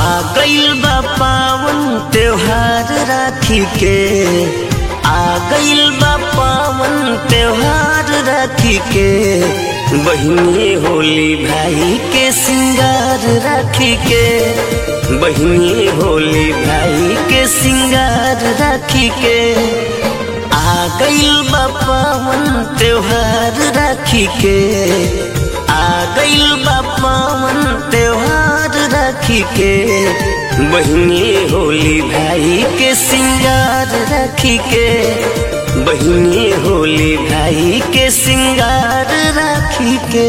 आ गइल बा पावन त्योहार राखी के आ गइल बा पावन त्योहार राखी के बहिनी होली भाई के सिंगार राखी के बहिनी होली भाई के सिंगार राखी के आ गइल बा पावन त्योहार राखी के आ गइल बा पावन त्योहार राखी के बहिनी होली भाई के सिंगार राखी के बहिनी होली भाई के सिंगार राखी के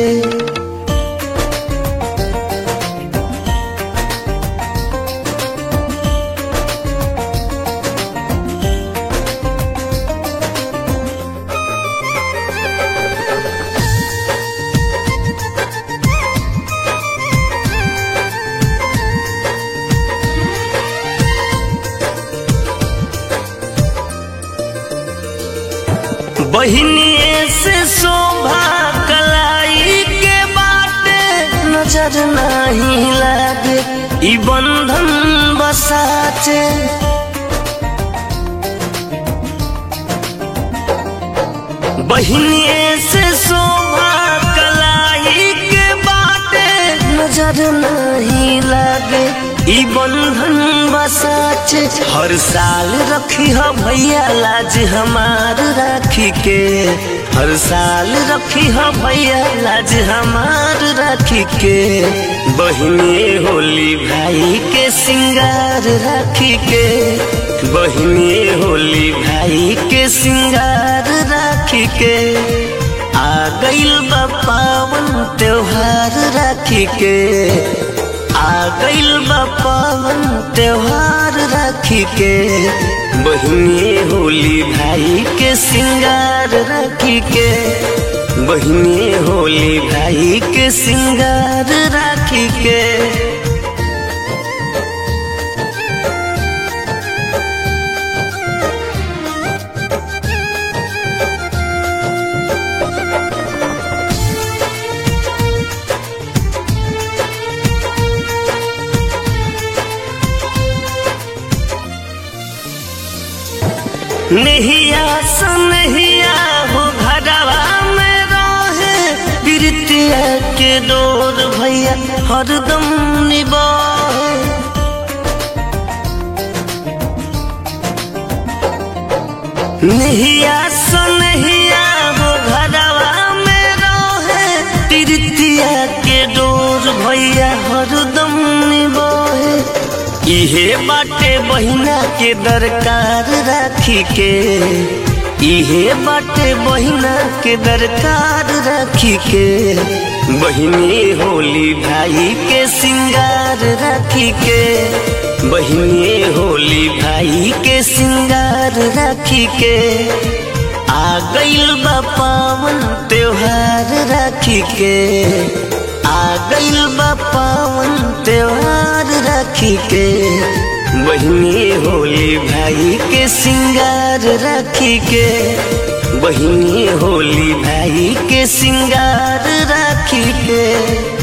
बहिनी से शोभा कलाई के बाटे नजर नहीं लागे ई बंधन बसाचे बहिनी से शोभा कलाई के बाटे नजर नहीं लागे ई बंधन बसाचे हर साल रखी हो भैया लाज हमार राखी के हर साल रखी हो भैया लाज हमार राखी के बहिनी होली भाई के सिंगार राखी के बहिनी होली भाई के सिंगार राखी के आ गइल बा पावन त्योहार राखी के आ गइल बा पावन त्योहार राखी के बहिनी होली भाई के सिंगार राखी के बहिनी होली भाई के सिंगार राखी के नहिया सनहिया हो घरवा में रहे प्रीतिया के डोर भैया हरदम निबाहे नहिया सनहिया हो घरवा में रहे प्रीतिया के डोर भैया हरदम निबाहे इहे बाटे बहिना के दरकार राखी के इहे बाटे बहिना के दरकार राखी के बहिनी होली भाई के सिंगार राखी के बहिनी होली भाई के सिंगार राखी के आ गइल बा पावन त्योहार राखी के आ गइल बा पावन त्योहार राखी के बहिनी होली भाई के सिंगार राखी के बहिनी होली भाई के सिंगार राखी के